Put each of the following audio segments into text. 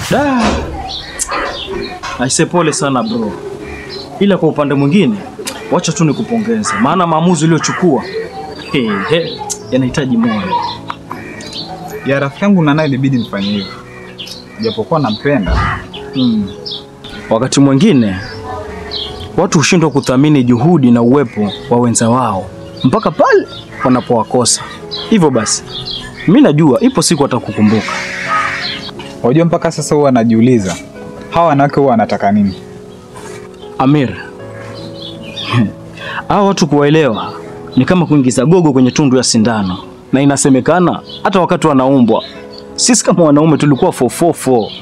Da. Aise, pole sana bro, ila kwa upande mwingine, wacha tu nikupongeze, maana maamuzi uliochukua he, he, yanahitaji moyo. Ya rafiki yangu na naye ilibidi nifanye hivyo, japokuwa nampenda. Mm. Wakati mwingine watu hushindwa kuthamini juhudi na uwepo wa wenza wao mpaka pale wanapowakosa. Hivyo basi, mi najua ipo siku atakukumbuka. Wajua, mpaka sasa huwa anajiuliza hawa wanawake huwa wanataka nini. Amir, hao watu kuwaelewa ni kama kuingiza gogo kwenye tundu ya sindano, na inasemekana hata wakati wanaumbwa sisi kama wanaume tulikuwa fofofo.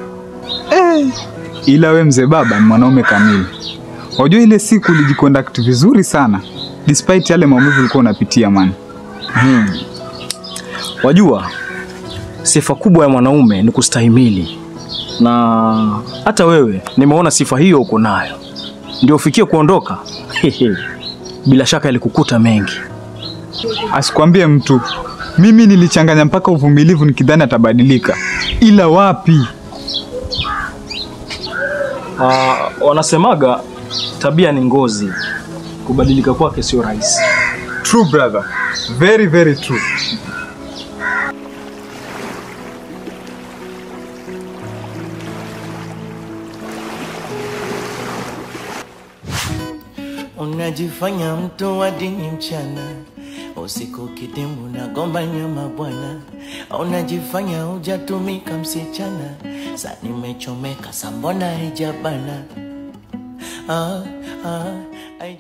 Ila we mzee baba ni mwanaume kamili. Wajua ile siku ulijiconduct vizuri sana despite yale maumivu ulikuwa unapitia man. Hmm. Wajua, sifa kubwa ya mwanaume ni kustahimili, na hata wewe nimeona sifa hiyo uko nayo, ndio ufikie kuondoka. Bila shaka ilikukuta mengi. Asikwambie mtu, mimi nilichanganya mpaka uvumilivu nikidhani atabadilika, ila wapi. Ah, wanasemaga tabia ni ngozi, kubadilika kwake sio rahisi. True brother, very very true. Unajifanya mtu wa dini mchana, usiku kidimbu na gomba nyama bwana. Unajifanya hujatumika msichana, sa nimechomeka sa mbona haijabana? Ah, ah, ai-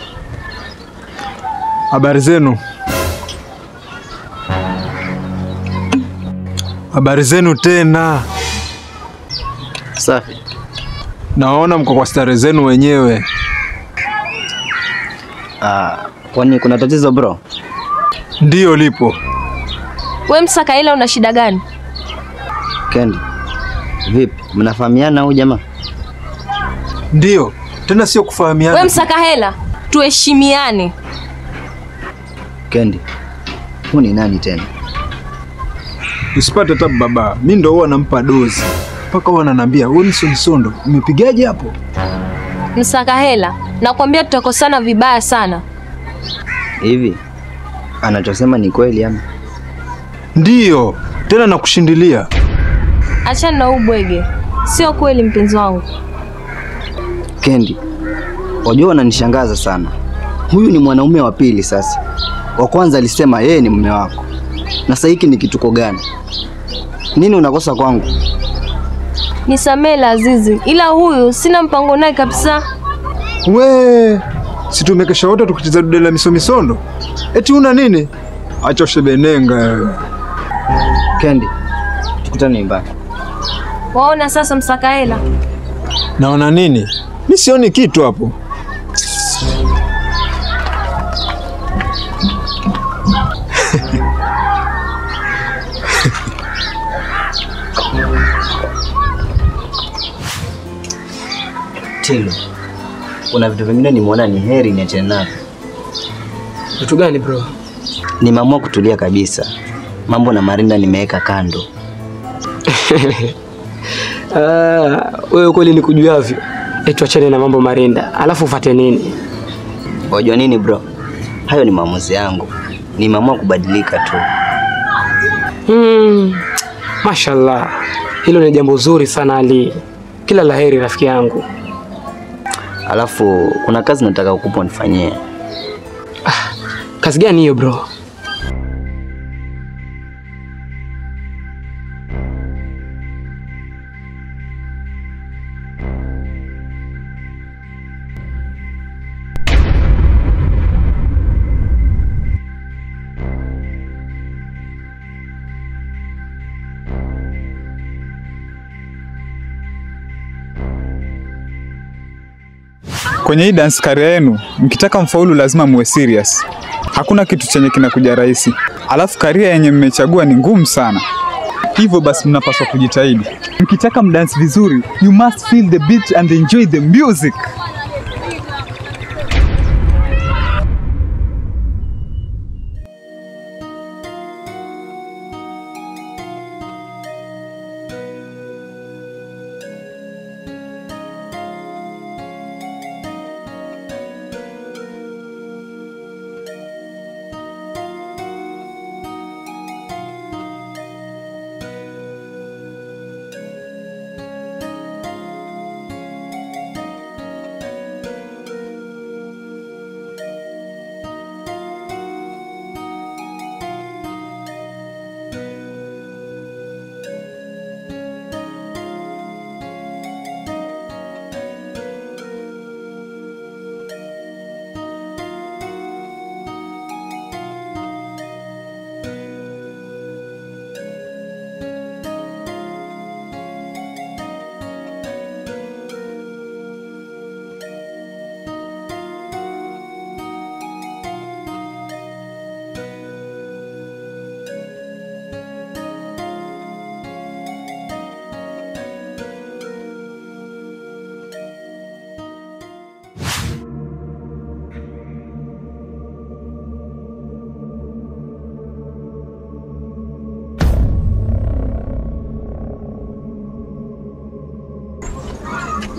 Habari zenu? Habari zenu tena. Safi. Naona mko kwa stare zenu wenyewe. Ah, kwani kuna tatizo bro? Ndiyo lipo. We Msakaila, una shida gani? Kendi, vipi, mnafahamiana au jamaa? Ndiyo, tena sio We kufahamiana. Msakahela, tuheshimiane. Kendi, huu ni nani tena? Usipate tabu baba, mi ndo huwa nampa dozi mpaka huwa ananiambia wewe msonsondo, umepigaje hapo? Msakahela, nakwambia tutakosana vibaya sana. Hivi anachosema ni kweli ama? Ndiyo, tena nakushindilia. Achana na huu bwege, sio kweli mpenzi wangu. Kendi, wajua unanishangaza sana. Huyu ni mwanaume wa pili sasa. Wa kwanza alisema yeye ni mume wako, na sasa hiki ni kituko gani? Nini unakosa kwangu? Nisamee Lazizi, ila huyu sina mpango naye kabisa. We, si tumekesha wote tukicheza dude la misomisondo? Eti una nini? Acha ushebenenga wewe. Kendi, tukutane nyumbani. Waona sasa, Msakahela, Naona nini? Mi sioni kitu hapo. Tilo, kuna vitu vingine nimeona ni heri niachane navyo. Vitu gani bro? Nimeamua kutulia kabisa. Mambo na Marinda nimeweka kando. Ah, wewe kweli nikujuavyo. Eti achane na mambo Marinda, alafu ufate nini? Wajua nini bro? Hayo ni maamuzi yangu. Nimeamua kubadilika tu. Hmm, mashallah, hilo ni jambo zuri sana Ali. Kila laheri rafiki yangu. Alafu kuna kazi nataka kukupa nifanyie. Kazi gani hiyo bro? Kwenye hii dance career yenu, mkitaka mfaulu lazima muwe serious. Hakuna kitu chenye kinakuja rahisi. Alafu career yenye mmechagua ni ngumu sana. Hivyo basi mnapaswa kujitahidi. Mkitaka mdance vizuri, you must feel the beat and enjoy the music.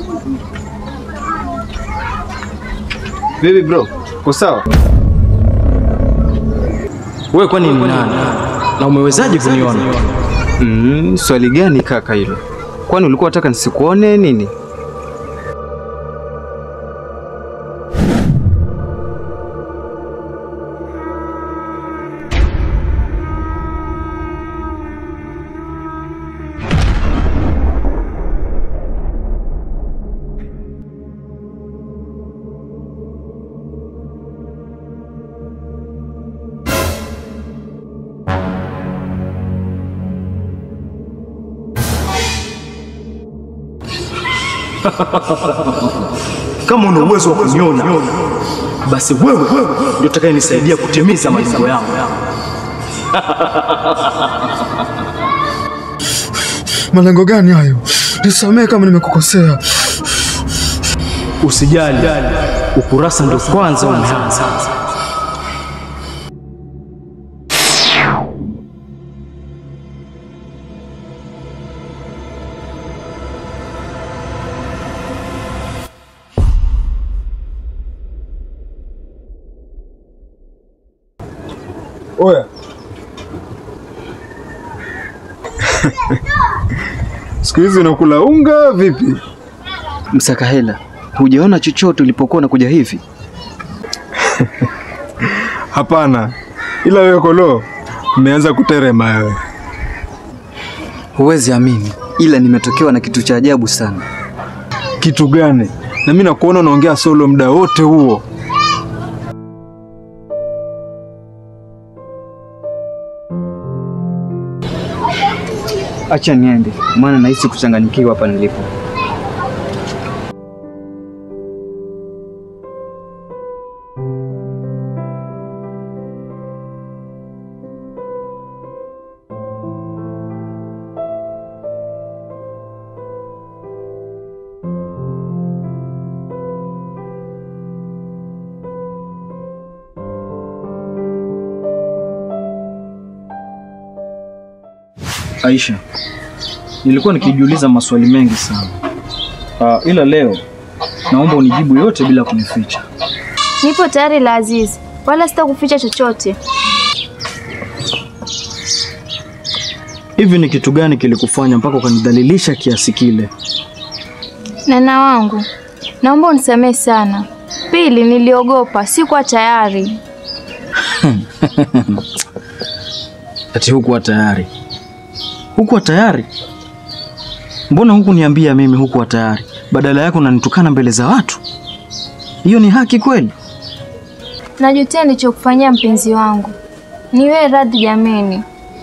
Vipi bro? Uko sawa? Wewe kwani ni nani? Na umewezaje kuniona? Mm, swali gani kaka hilo? Kwani ulikuwa unataka nisikuone nini? Kama una uwezo wa kuniona, basi wewe ndio utakayenisaidia kutimiza malengo yangu. Malengo gani hayo? Nisamehe kama nimekukosea. Usijali, ukurasa ndio kwanza umeanza. Oya. Siku hizi unakula unga vipi? Msaka hela, hujaona chochote ulipokuwa unakuja hivi? Hapana, ila wewe kolo umeanza kuterema wewe. Huwezi amini, ila nimetokewa na kitu cha ajabu sana. Kitu gani? Na mimi nakuona unaongea solo muda wote huo. Acha niende, maana nahisi kuchanganyikiwa hapa nilipo. Aisha, nilikuwa nikijiuliza maswali mengi sana. Uh, ila leo naomba unijibu yote bila kunificha. Nipo tayari la Aziz, wala sitakuficha chochote. Hivi ni kitu gani kilikufanya mpaka ukanidhalilisha kiasi kile? Nana wangu, naomba unisamehe sana. Pili, niliogopa, sikuwa tayari. Ati hukuwa tayari? Hukuwa tayari? Mbona huku niambia mimi hukuwa tayari, badala yako unanitukana mbele za watu? Hiyo ni haki kweli? Najutia nilichokufanyia mpenzi wangu. Niwe radhi jameni.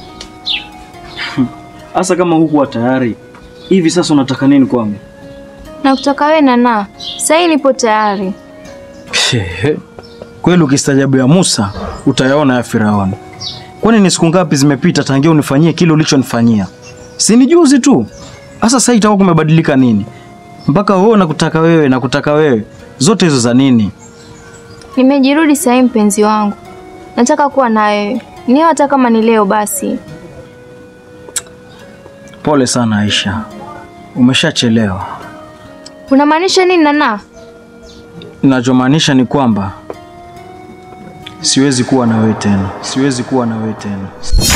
Hasa kama hukuwa tayari, hivi sasa unataka nini kwangu? Nakutaka wewe Nana, sahii nipo tayari. Shehe, kweli ukistajabu ya Musa utayaona ya Firauni. Kwani ni siku ngapi zimepita tangia unifanyie kile ulichonifanyia? Si ni juzi tu. Sasa sasa itakuwa kumebadilika nini? Mpaka wewe nakutaka wewe nakutaka wewe, zote hizo za nini? Nimejirudi sahii mpenzi wangu. Nataka kuwa na wewe. Ni hata kama ni leo basi. Pole sana Aisha, umeshachelewa. Unamaanisha nini Nana? Ninachomaanisha ni kwamba siwezi kuwa na wewe tena, siwezi kuwa na wewe tena.